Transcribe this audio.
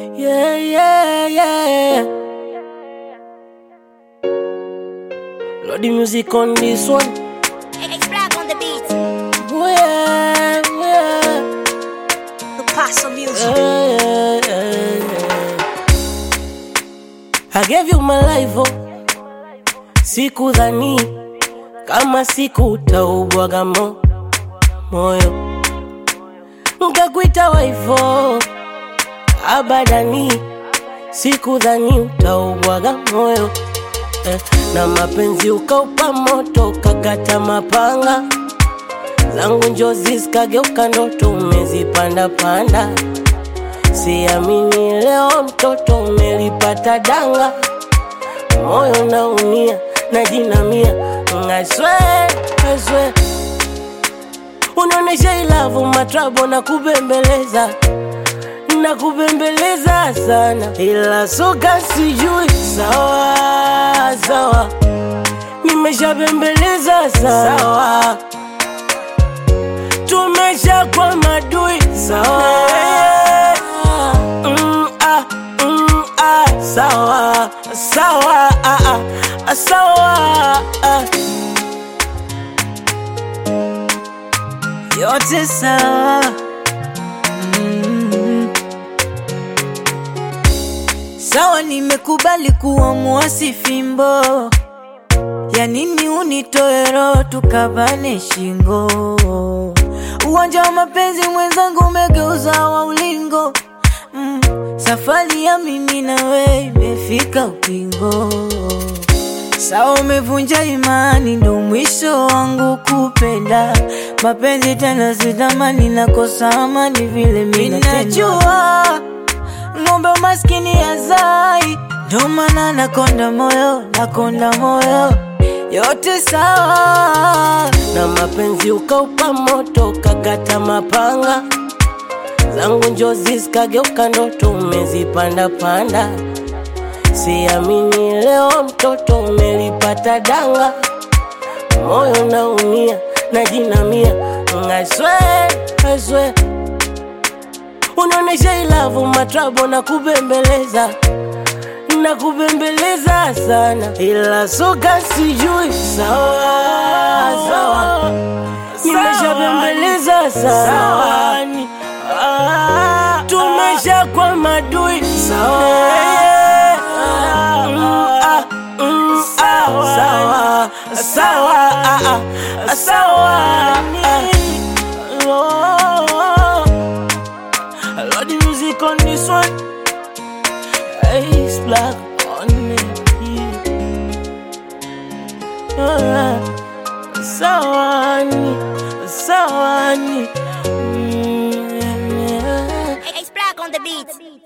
Yeah, yeah, yeah. Load the music on this one. X-Black on the beat. Oh, yeah, yeah. The Paso music. yeah, yeah, yeah. I gave you my life, oh. Sikudhani kama siku utaubwaga mo moyo, nkakuita waifo abadani, sikudhani utaubwaga moyo eh, na mapenzi ukaupa moto, kakata mapanga zangu njozi zikageuka ndoto, umezipanda panda. Siamini leo mtoto umelipata danga, moyo naumia najinamia, I swear, I swear. Unaonesha ilavu matrabo na kubembeleza na kubembeleza sana, ila soka sijui sawa sawa, nimeshabembeleza sana sawa, tumesha kwa madui sawa mm, ah, mm, ah, sawa sawa ah, ah, sawa ah. yote sawa mm. Sawa, nimekubali kuwa mwasi fimbo, ya nini unitoe roho tukabane shingo? Uwanja wa mapenzi mwenzangu umegeuza wa ulingo mm. Safari ya mimi na wewe imefika ukingo. Sawa, umevunja imani, ndo mwisho wangu kupenda mapenzi tena, sitamani nakosa amani vile mimi najua ng'ombe maskini yazai, ndo maana nakonda moyo, nakonda moyo, yote sawa na mapenzi ukaupa moto, kakata mapanga zangu njozi zikageuka ndoto, umezipanda panda. Siamini leo mtoto umelipata danga, moyo naumia najinamia, I swear, I swear. Unaonesha ilavu matrabo na kubembeleza na kubembeleza sana, ila soka sijui sawa sawa, nimeshabembeleza sana, tumesha kwa madui sawa Mm, ah, mm, ah, sawa sawa ah, ah, sawa ah. Oh, Lord, the music on this one. Ace black on it. Yeah. Sawani, sawani. Mm, yeah. X-Black on the beat.